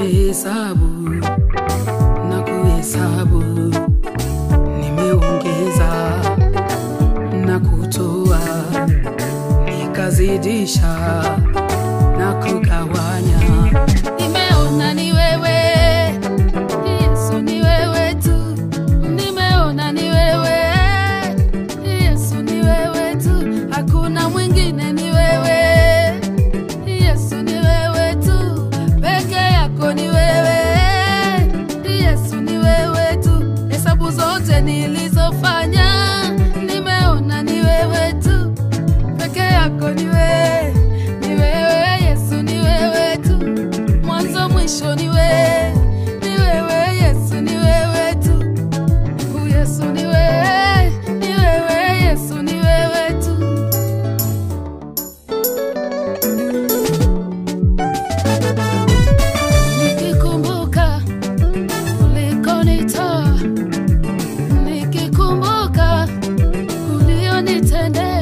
nimehesabu na kuhesabu, nimeongeza na kutoa, nikazidisha na kugawanya. Nimeona ni wewe Yesu, ni wewe tu. Nimeona ni wewe Yesu, ni wewe tu. Hakuna mwingine, ni wewe Yesu, ni wewe tu. Peke yako ni wewe Yesu, ni wewe tu. Hesabu zote nilizofanya, nimeona ni wewe tu. Peke yako ni wewe, ni wewe Yesu, ni wewe tu mwanzo mwisho ni wewe, ni wewe Yesu, ni wewe tu. U Yesu ni wewe, ni wewe Yesu, ni wewe tu. Nikikumbuka ulikonitoa, nikikumbuka ulionitendea,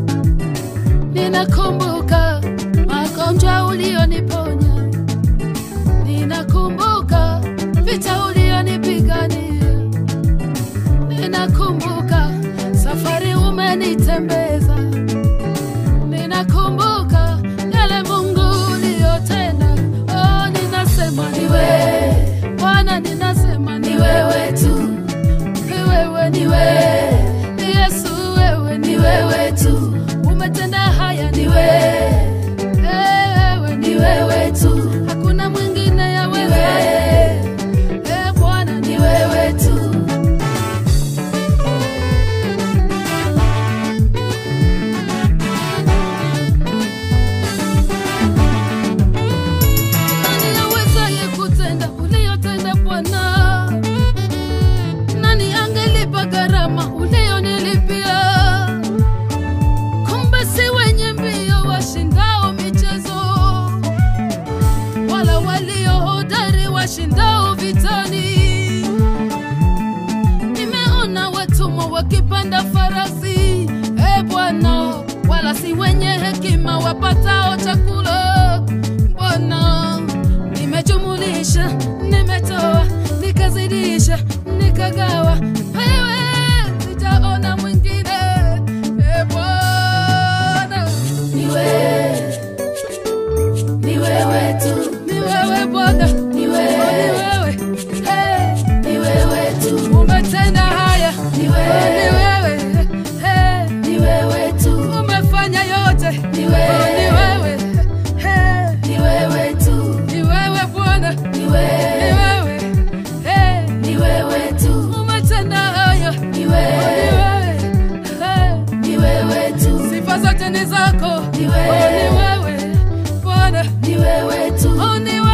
ninakumbuka magonjwa ulioniponya Ninakumbuka vita ulionipigania, ninakumbuka safari umenitembeza, ninakumbuka yale Mungu uliyotenda. Oh, ninasema ni wewe Bwana, ninasema ni wewe tu, ni wewe, ni wewe Yesu, wewe ni wewe tu, umetenda haya, ni wewe Eh, wewe ni wewe tu, hakuna mwingine ya wewe. Eh, Bwana ni wewe tu. Nani awezaye kutenda uliyotenda Bwana? Nani angelipa gharama uliyonilipia? Kumbe si wenye mbio washindao michezo, wala walio hodari washindao vitani. Nimeona watumwa wakipanda farasi, e Bwana, wala si wenye hekima wapatao chakula. Bwana, nimejumulisha, nimetoa, nikazidisha, nikagawa, wewe sijaona mwingine. E Bwana, ni wewe, ni wewe tu, ni wewe Bwana, ni wewe, ni wewe, hey, ni wewe tu, umetenda haya, ni wewe, ni wewe, hey, ni wewe tu, umefanya yote, ni wewe, ni wewe, hey, ni wewe tu, ni wewe Bwana, ni wewe, ni wewe, hey, ni wewe tu, umetenda haya, ni wewe, ni wewe, hey, ni wewe tu, sifa zote ni zako, ni wewe, ni wewe Bwana, ni wewe tu, oh, ni